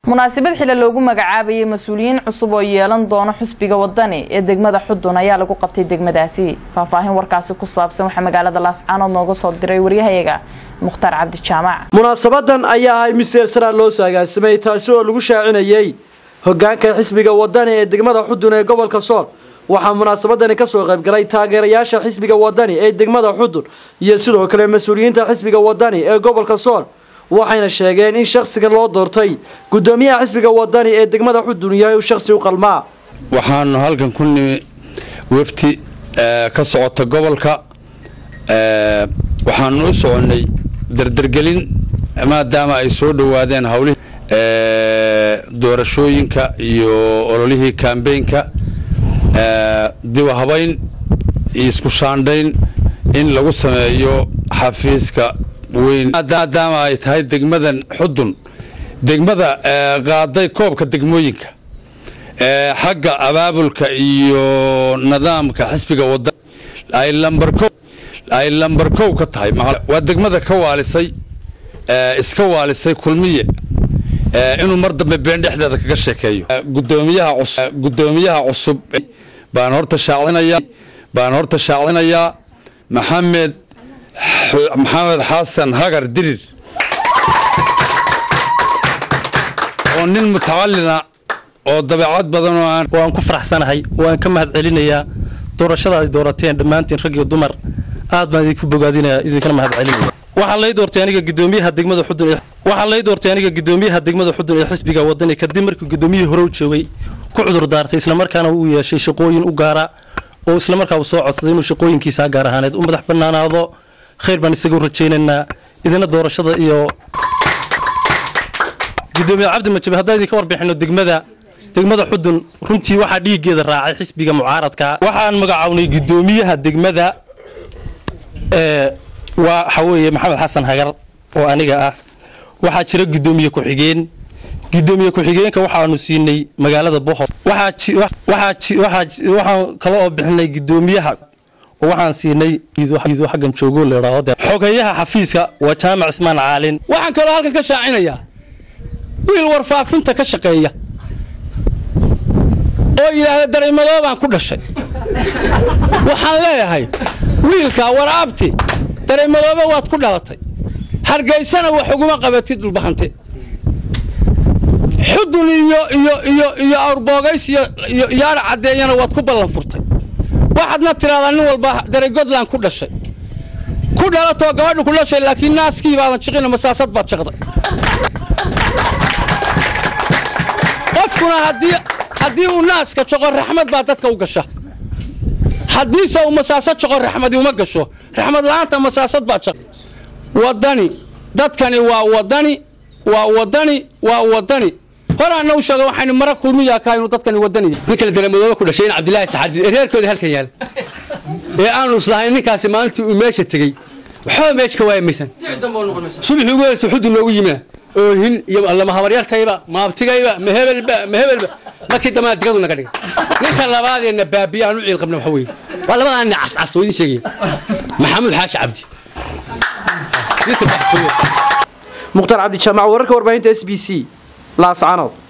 munaasabad xile loogu magacaabayay mas-uuliyiin cusub oo yeelan doono xusbiga wadani ee degmada xudun ayaa lagu qabtay degmadaasi faahfaahin warkaasi ku saabsan waxaa magaalada laascaanood nooga soo diray waryahayaga mukhtaar cabdi jaamac munaasabadan ayaa ahay mid seersanaa loo saagaansamay taasi oo lagu shaacinayay hogaanka xisbiga wadani ee degmada xudun ee gobolka sool waxaa munaasabadani kasoo qaybgalay taageerayaasha xisbiga wadani ee degmada xudun iyo sidoo kale mas-uuliyiinta xisbiga wadani ee gobolka sool waxayna sheegeen in shakhsiga loo doortay gudoomiyaha xisbiga wadani ee degmada xudun yahay uu shakhsi u qalmaa waxaanu halkan ku nimi wafti ka socota gobolka waxaanu u soconnay dardargelin maadaama ay soo dhowaadeen howlihii doorashooyinka iyo ololihii kambeynka diba habayn iyo isku shaandhayn in lagu sameeyo xafiiska weyn maadaama ay tahay degmadan xudun degmada qaaday koobka degmooyinka xagga abaabulka iyo nidaamka xisbiga wada ay lambar ay lambar kow ka tahay waa degmada ka waalisay iska waalisay kulmiye inuu mar dambe been dhexdeeda kaga sheekeeyo gudoomiyaha cusub gudoomiyaha cusub baan horta shaacinayaa baan horta shaacinayaa maxamed maxamed xasan hagar dirir oo nin mutacalina oo dabeecad badan oo aan waan ku faraxsanahay waan ka mahad celinayaa doorashada ay doorateen dhammaantiin rag iyo dumar aad baan idinku bogaadinaya idinkana mahad celinaya waxaa lay doortay aniga gudoomiyaha degmada xudun waxaa lay doortay aniga gudoomiyaha degmada xudun ee xisbiga wadani kadib markii gudoomiyihii hore u joogay ku cudur daartay islamarkaana uu yeeshay shaqooyin u gaara oo islamarkaa uu soo codsaday inuu shaqooyinkiisaa gaar ahaaneed u madax bannaanaado khayr baan isagu rajaynaynaa idina doorashada iyo gudoomiye cabdi majabe haddaan idinka warbixino degmada degmada xudun runtii waxaa dhiiggeeda raacay xisbiga mucaaradka waxaan magacawnay gudoomiyaha degmada waxa weeye maxamed xasan hagar oo aniga ah waxaa jira gudoomiye ku-xigeen gudoomiye ku-xigeenka waxaanu siinay magaalada bohol waxaan kale oo bixinay gudoomiyaha waxaan siinay xaggan joogo leedhaahdo xogeeyaha xafiiska waa jaamac ismaan caalin waxaan kaloo halkan ka shaacinayaa wiil warfaafinta ka shaqeeya oo yidhaahda dareemadoo baan ku dhashay waxaan leeyahay wiilkaa waraabti dareemadooba waad ku dhalatay hargaysana wax uguma qabatid dhulbahante xudun iyo iyo iyo iyo awrboogays iyo yaadha caddeeyana waad ku ballan furtay waxaadna tidhahdaa nin walba daregodland ku dhashay ku dhalatoo gabadhu ku dhashay laakiin naaskii baadan jiqina masaasad baad jaqday qofkuna haddii uu naaska jaqo raxmad baa dadka u gasha haddiise uu masaasad jaqo raxmadi uma gasho raxmad la'aanta masaasad baa jaq wadani dadkani waa wadani waa wadani waa wadani horaana u sheega waxaynu mara kulmiyaa ka inuu dadkani wadani nin kale dareemadooba ku dhashay in cabdilaahi saxaadi ee reerkooda halkan yaal ee aanu islahayn ninkaasi maalintii uu meesha tegey waxba meesha ka waaya maysan subaxii ugu horeysa xudun noogu yimina oohin iyo lama habaryartayba maabtigayba ma hebelba ma hebelba markii dambana digadu naga dhigay ninka labaadeena baabiya aan u ciil qabna waxa weeye waa labadan nin cascas oo idin sheegaya maxamuud xaashi cabdi mukhtaar cabdi jaamac wararka warbaahinta s b c laascaanood